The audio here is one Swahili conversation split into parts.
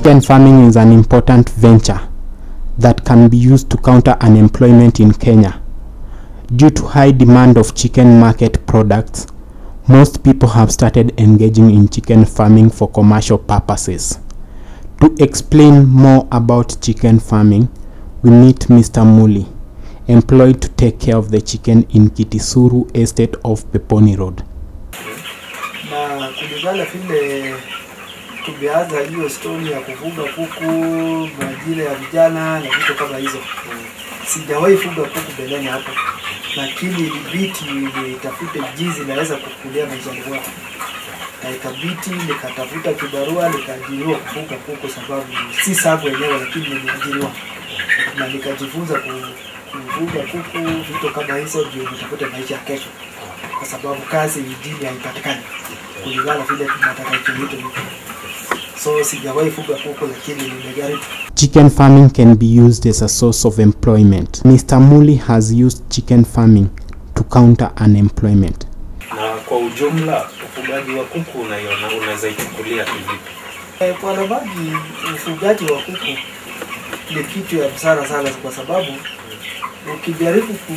Chicken farming is an important venture that can be used to counter unemployment in Kenya. Due to high demand of chicken market products, most people have started engaging in chicken farming for commercial purposes. To explain more about chicken farming, we meet Mr. Muli, employed to take care of the chicken in Kitisuru estate of Peponi Road. na kulingana vile tumeanza hiyo stori ya kufuga kuku majira ya vijana na vitu kama hizo sijawahi fuga kuku mbeleni hapo lakini ilibiti nitafute jinsi naweza kukulia maishani mwako na ikabiti nikatafuta kibarua nikaajiriwa kufuga kuku sababu si sabu wenyewe lakini nimeajiriwa na nikajifunza ku- kufuga kuku vitu kama hizo ndio nitafute maisha ya kesho kwa sababu kazi mjini haipatikani kulingana vile tunataka kivitu hivyo. So sijawahi fuga kuku lakini nimejaribu. Chicken farming can be used as a source of employment. Mr. Muli has used chicken farming to counter unemployment. Na kwa ujumla ufugaji wa kuku unaiona unaweza ichukulia kivipi? Eh, Kwa Ramadi ufugaji wa kuku ni kitu ya busara sana, kwa sababu ukijaribu ku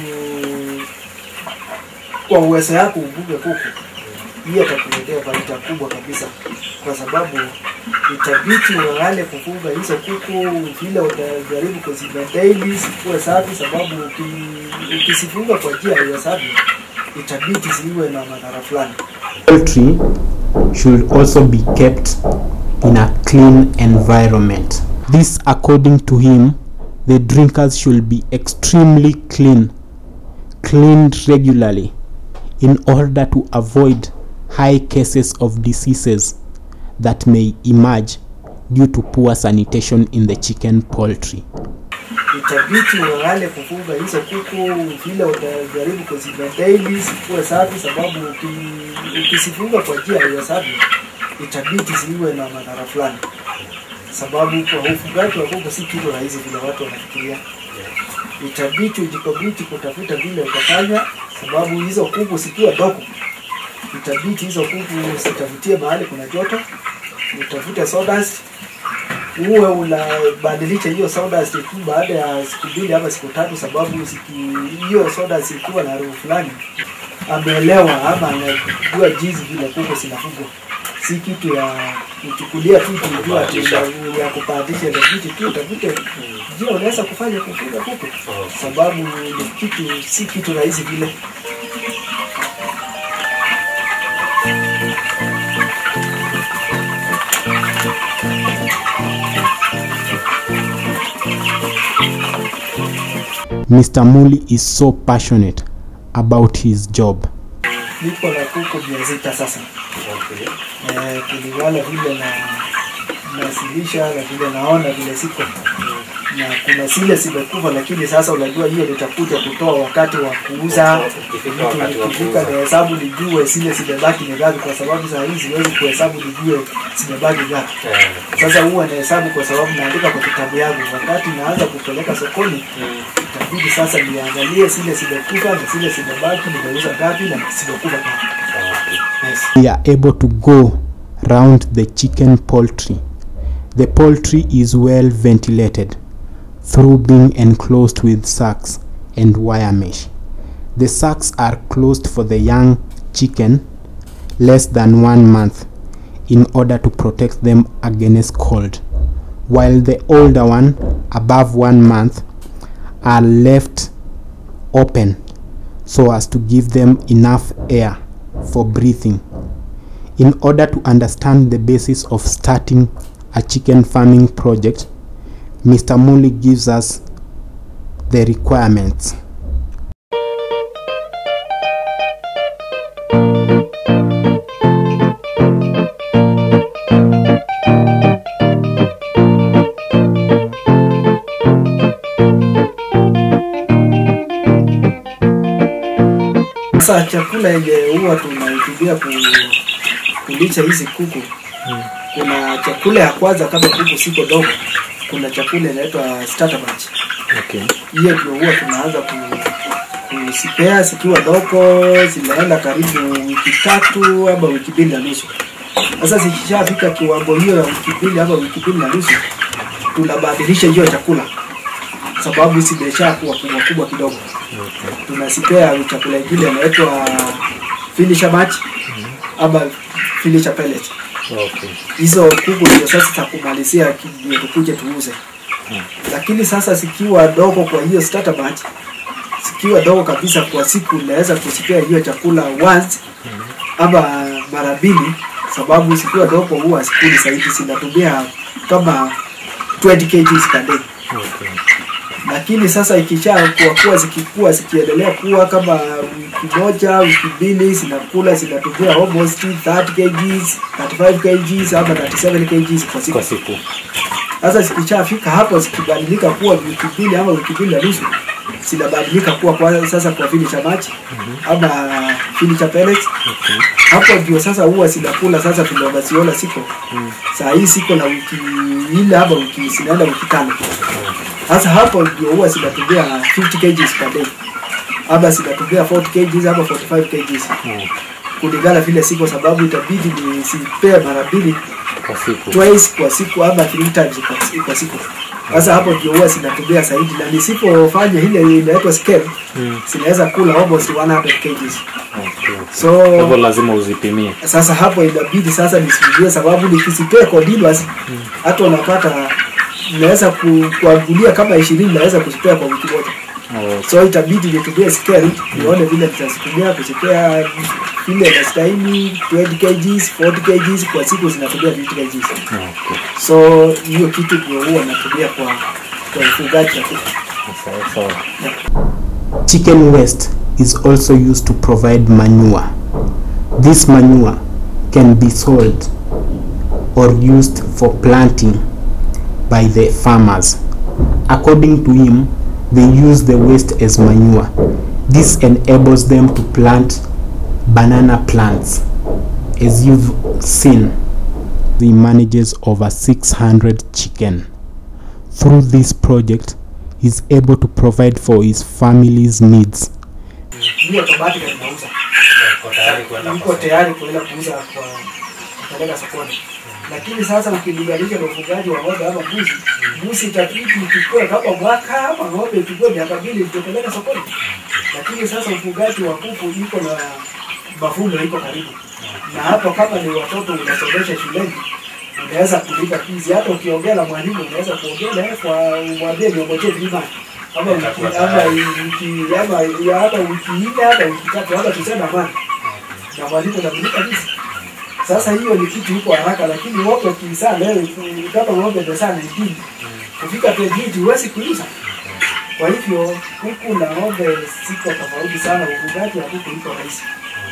kwa uwezo yako ufuge kuku, hiyo atakuletea faida kubwa kabisa, kwa sababu itabidi uangale kufuga hizo kuku vile utajaribu kuzimaintain zikuwe safi, sababu uki- ukisifuga kwa njia ya safi itabidi ziwe na madhara fulani. Poultry should also be kept in a clean environment. This, according to him, the drinkers should be extremely clean, cleaned regularly, in order to avoid high cases of diseases that may emerge due to poor sanitation in the chicken poultry. itabidi uangale kufuga hizo kuku vile utajaribu kuzimaintain zikuwe safi, sababu uki- ukisifuga kwa njia ya safi itabidi ziwe na madhara fulani, sababu kwa ufugaji wa kuku si kitu rahisi vile watu wanafikiria. Itabidi ujikabiti kutafuta vile utafanya, sababu hizo kuku zikiwa dogo, itabidi hizo kuku zitafutie mahali kuna joto, utafute sawdust uwe unabadilisha hiyo sawdust tu baada ya siku mbili ama siku tatu, sababu siki- hiyo sawdust ikiwa na harufu fulani, ameelewa ama anajua jinsi vile kuku zinafugwa, si kitu ya kuchukulia tu kujua ati ya- ya kupatisha ndio kitu tu utafute njia unaweza kufanya kufuga kuku, sababu ni kitu si kitu rahisi vile. Mr. Muli is so passionate about his job. Niko na kuku mia sita sasa. Okay. eh, kulingana vile na nasilisha na vile naona vile siko na kuna zile zimekufa, lakini sasa unajua hiyo nitakuja kutoa wakati wa kuuza. Ukifika wakati wa Nikifika kuuza. na hesabu nijue zile zimebaki ni ngapi, kwa sababu saa hii siwezi kuhesabu nijue zimebaki ngapi. Eh, Sasa huwa na hesabu kwa sababu naandika kwa kitabu yangu. Wakati naanza kupeleka sokoni, mm, itabidi sasa niangalie zile zimekufa na zile zimebaki, nimeuza ngapi na zimekufa ngapi. okay. Yes. we are able to go round the chicken poultry. The poultry is well ventilated through being enclosed with sacks and wire mesh. The sacks are closed for the young chicken less than one month in order to protect them against cold, while the older one above one month are left open so as to give them enough air for breathing. In order to understand the basis of starting a chicken farming project, Mr. Muli gives us the requirements. Sasa chakula yenye huwa tunaitumia ku, kulisha hizi kuku kuna chakula ya kwanza kama kuku siko dogo, kuna chakula inaitwa starter batch. Okay. Hiyo ndio huwa tunaanza ku kuzipea zikiwa dogo, zinaenda karibu wiki tatu ama wiki mbili na nusu. Sasa zikishafika kiwango hiyo ya wiki mbili ama wiki mbili na nusu, tunabadilisha hiyo chakula sababu zimeshakuwa kubwa kubwa kidogo. Tunasipea chakula ingine inaitwa finisher match ama finisher pellet. Okay. Hizo kuku ndio sasa za kumalizia ki- ndio tukuje tuuze. Lakini sasa zikiwa dogo kwa hiyo starter batch, zikiwa dogo kabisa kwa siku, naweza kusipea hiyo chakula once ama mara mbili, sababu zikiwa dogo huwa sikuli zaidi, zinatumia kama 20 kg per day Okay. lakini sasa ikisha kuwa kuwa zikikua zikiendelea kuwa kama wiki moja wiki mbili zinakula zinatumia almost 30 kgs 35 kgs ama 37 kgs kwa siku Kwa siku. sasa zikishafika hapo zikibadilika kuwa wiki mbili ama wiki mbili na nusu zinabadilika kuwa kwa sasa kwa fili cha maji ama fili cha pellets hapo ndio sasa huwa zinakula sasa vile wanaziona siko saa hii siko na wiki ile ama wiki zinaenda wiki tano sasa hapo ndio huwa zinatumia 50 kgs per day ama zinatumia 40 kgs ama 45 kgs kulingana vile siko sababu itabidi nisipee mara mbili Kwa siku. twice kwa siku ama three times kwa, kwa siku sasa hapo ndio huwa zinatumia zaidi na nisipofanya ile inaitwa scale Mm. zinaweza kula almost 100 kgs Okay. so Kwa hivyo lazima uzipimie. sasa hapo inabidi sasa nisijue sababu nikisipea continuous hata unapata naweza ku- kuangulia kama ishirini naweza kuzipea kwa wiki moja Okay. so itabidi nitumie scale nione vile nitazitumia kuzipea vile nastahili 20 kgs 40 kgs kwa siku zinatumia 50 kgs Okay. so hiyo kitu ndio huwa natumia kwa kwa ufugaji wa kuku. Sawa sawa. Chicken waste is also used to provide manure. This manure can be sold or used for planting by the farmers. According to him, they use the waste as manure. This enables them to plant banana plants. As you've seen, he manages over 600 chicken. Through this project, he's able to provide for his family's needs. hiyo automatic inauza Uko tayari kwenda iko tayari kuenda kuuza kwa kupeleka sokoni lakini sasa ukilinganisha na ufugaji wa ng'ombe ama mbuzi mbuzi itabidi ichukue kama mwaka ama ng'ombe ichukue miaka mbili itopeleka sokoni lakini sasa ufugaji wa kuku iko na mavuno iko karibu na hapo kama ni watoto unasomesha shuleni unaweza kulipa fees hata ukiongea na mwalimu unaweza kuongea naye kwa umwambie niongojee vima ama wiki ama wiki ama ya hata wiki nne hata wiki tatu hata tuseme amani na mwalimu anamlipa fees sasa hiyo ni kitu iko haraka, lakini ng'ombe kisaa leo kama ng'ombe ndio sana ingine kufika 28 huwezi kuuza. Kwa hivyo kuku na ng'ombe siko tofauti sana, ufugaji wa kuku iko rahisi.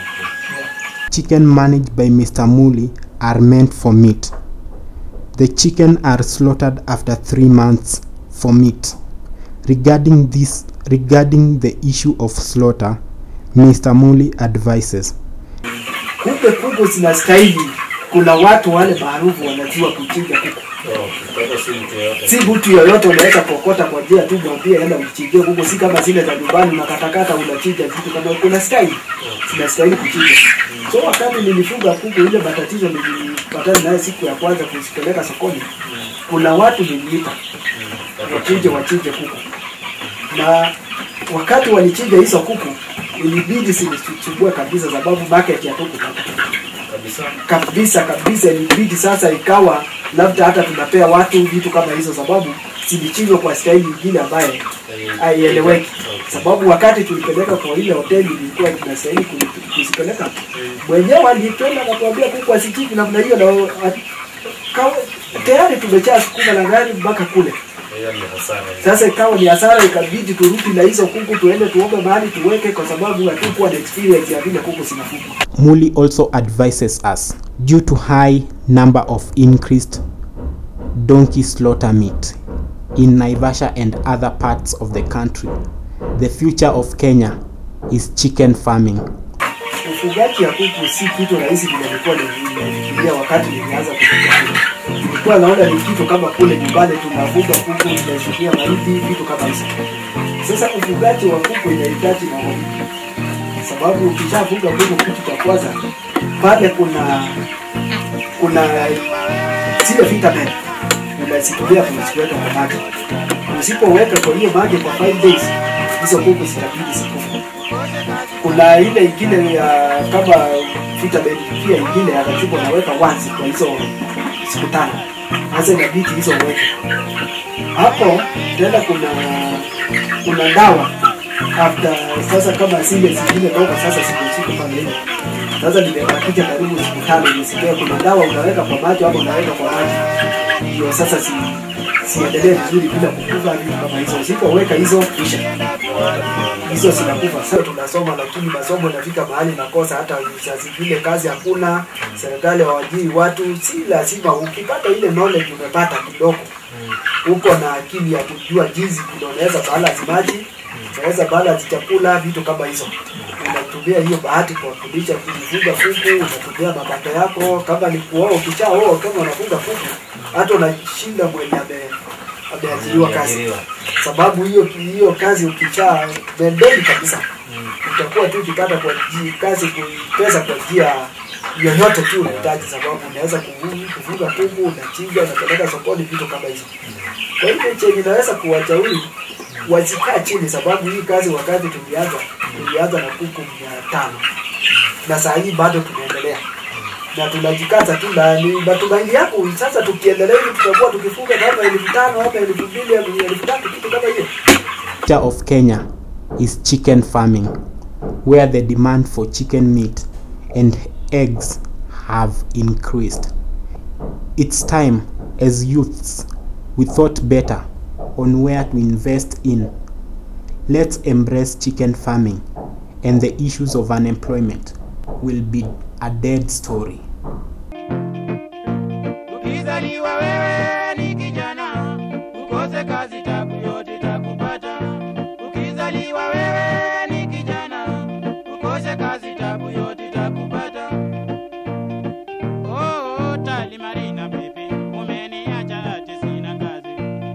Chicken managed by Mr. Muli are meant for meat. The chicken are slaughtered after three months for meat. Regarding this, regarding the issue of slaughter, Mr. Muli advises. Kumbe kuku zinastahili, kuna watu wale maarufu wanajua kuchinja kuku. Kwa hivyo si mtu yeyote. Si mtu yoyote unaweza kuokota kwa njia tu, mwambie enda uchinjie kuku, si kama zile za nyumbani unakatakata unachinja vitu kama kuna style zinastahili kuchinja. So wakati nilifuga kuku, ile matatizo nilipatana naye siku ya kwanza kuzipeleka sokoni, kuna watu niliita wachinje wachinje kuku, na wakati walichinja hizo kuku ilibidi sinisumbue kabisa, sababu market ya kuku Kabisa. kabisa kabisa, ilibidi sasa ikawa labda hata tunapea watu vitu kama hizo, sababu zilichinjwa kwa staili nyingine ambaye haieleweki. Sababu wakati tulipeleka kwa ile hoteli ilikuwa tunastahili ku- kuzipeleka, mwenyewe alipenda akatuambia kuku asichinji namna hiyo, na a- kawa- tayari tumechaa sukuma la gari mpaka kule. Hiyo ni hasara. Sasa ikawa ni hasara, ikabidi turudi na hizo kuku tuende tuombe mahali tuweke, kwa sababu hatukuwa na experience ya vile kuku zinafugwa. Muli also advises us due to high number of increased donkey slaughter meat in Naivasha and other parts of the country. The future of Kenya is chicken farming. ufugaji ya kuku si kitu rahisi vile nilikuwa nimefikiria wakati nilianza kufuga kuku. Nilikuwa naona ni kitu kama kule nyumbani tunafuga kuku, tunashukia mahindi, vitu kama hizo. Sasa ufugaji wa kuku inahitaji maombi, sababu ukishafuga kuku, kitu cha kwanza pale kuna kuna zile vitamin unazitumia kuziweka kwa maji. Usipoweka kwa hiyo maji kwa 5 days, hizo kuku zitabidi zikufe. Kuna ile ingine ya kama vitamin pia ingine ya katibu unaweka once kwa hizo siku tano. Sasa inabidi hizo uweke hapo. Tena kuna kuna dawa after sasa, kama zile zingine ndogo sasa zimeshika pale ile sasa nimebakisha karibu siku tano nisikia kuna dawa unaweka kwa maji hapo unaweka kwa maji ndio sasa si siendelee vizuri bila kukufa vitu kama hizo usipoweka hizo kisha hizo zinakufa sasa tunasoma lakini masomo nafika mahali nakosa hata saa zingine kazi hakuna serikali hawajui watu si lazima ukipata ile knowledge umepata kidogo uko na akili ya kujua jinsi vile unaweza balance maji unaweza balance chakula vitu kama hizo unatumia hiyo bahati kwa kulisha kufuga kuku unatumia mapato yako kama ni kuoa ukishaoa kama unafuga kuku hata unashinda mwenye ame ameajiriwa kazi Ameajiriwa. sababu hiyo hiyo kazi ukisha bendeni kabisa utakuwa tu ukipata kwa ji- kazi ku- pesa kwa njia yoyote tu unahitaji sababu unaweza kuvu- kufuga kuku unachinja unapeleka sokoni vitu kama hizo kwa hivyo chenye naweza kuwashauri wasikaa chini sababu hii kazi wakati tulianza tulianza na kuku mia tano na saa hii bado tunaendelea na tunajikaza tu na ni matumaini yangu sasa tukiendelea hivi tutakuwa tukifuga kama elfu tano ama elfu mbili ama elfu tatu kitu kama hiyo future of Kenya is chicken farming, where the demand for chicken meat and eggs have increased. It's time, as youths, we thought better on where to invest in. Let's embrace chicken farming, and the issues of unemployment will be a dead story. Ukizaliwa wewe ni kijana, ukose kazi tabu yote takupata. Ukizaliwa wewe ni kijana, ukose kazi tabu yote takupata. Oh, tali Marina baby, umeniacha ati sina kazi.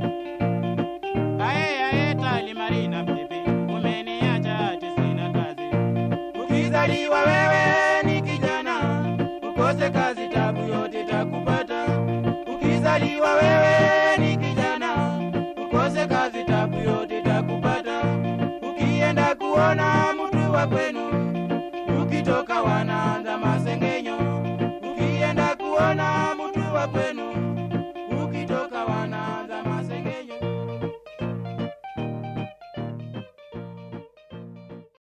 Ae ae tali Marina baby, umeniacha ati sina kazi. Ukizaliwa wewe ni kijana, ukose kazi tabu yote takupata. Ukizaliwa wewe ni kijana, ukose kazi tabu yote takupata. Ukienda kuona mtu wa kwenu